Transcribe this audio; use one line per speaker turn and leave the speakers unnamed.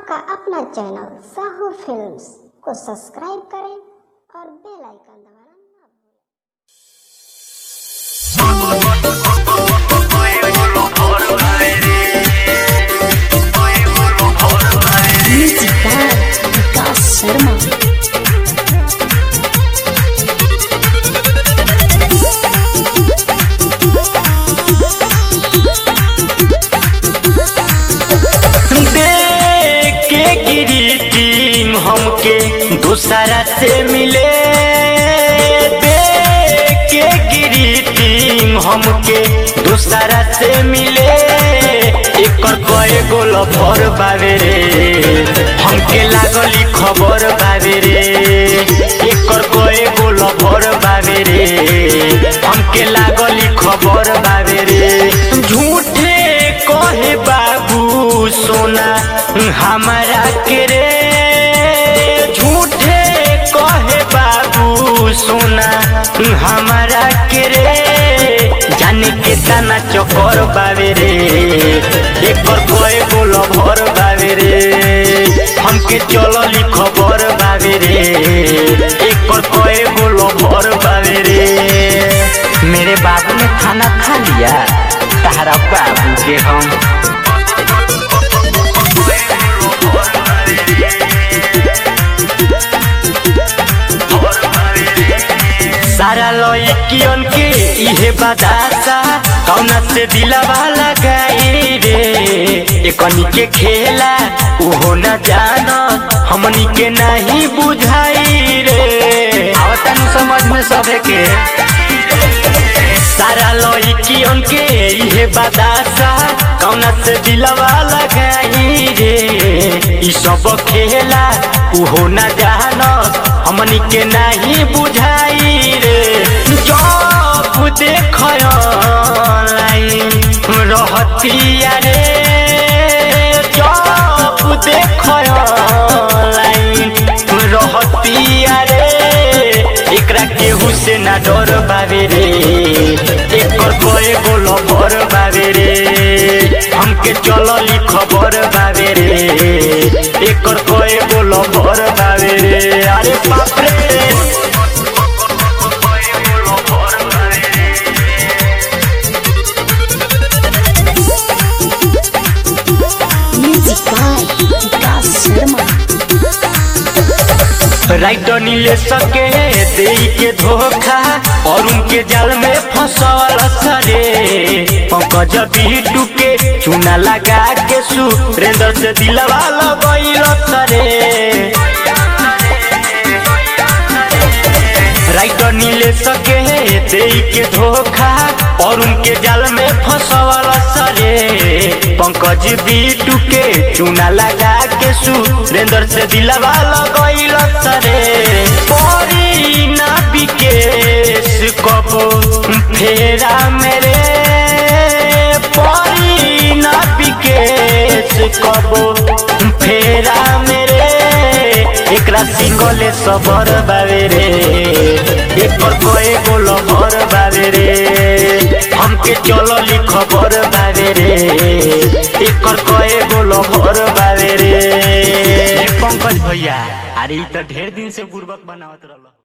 आपका अपना channel Sahu films को सब्सक्राइब करें और बेल आइकन दबाना ना भूलें
Music by Vikas Sharma.
देख के गिरी टीम हमके दूसरा से मिले देख के गिरी टीम हमके दूसरा से मिले एकर कए गोल भर बावे रे हमके लागली खबर बावे रे एकर कए गोल भर बावे रे हमके लागली खबर बावे रे झूठे कहे बाबू सोना हमारा के रे झूठे कहे बाबू सोना हमारा के रे जाने के दाना चकर बावे रे एकर कोई बोल भर बावे रे हमके चलली खबर बावे रे एकर कोई बोल भर बावे रे मेरे बाबू ने खाना खा लिया तारा बाबू के हम सारा लड़कियन के इहे बदासा कौना से दिलवा लगाई रे एकनी के खेला उहो न जान हमनी के नहीं बुझाई रे आवतन समझ में सबे के सारा लड़कियन के इहे बदासा कौना से दिलवा लगाई रे ई सब खेला उहो न जान हमनी के नहीं बुझाई रे जब देख लाइन रहतिया रे जब देख लाइन रहतिया रे एकरा केहू से ना डर बावे रे एकर कए गोल भर बावे रे हमके चलली खबर बावे रे एकर कए गोल भर बावे रे अरे बाप रे
Music by Vikas Sharma.
Writer नीले सके दे के धोखा और उनके जाल में फंसल सरे पंकज बीटू के चूना लगा के सुरेंद्र से दिलवा लगैल सरे राइटर नीले सके दे के धोखा और उनके जाल में फंसवल सरे पंकज बीटू के चूना लगा के सुरेंद्र से दिलवा लगैल सरे परी ना विकेश कबो फेरा मेरे परी ना विकेश कबो फेरा मेरे एकरा सिंगले सबर बावे रे एकर कोए गोल भर बावे रे हमके चलली खबर बावे रे एकर कोए गोल भर बावे रे पंकज भैया अरे ई त ढेर दिन से बुर्बक बनावत रहल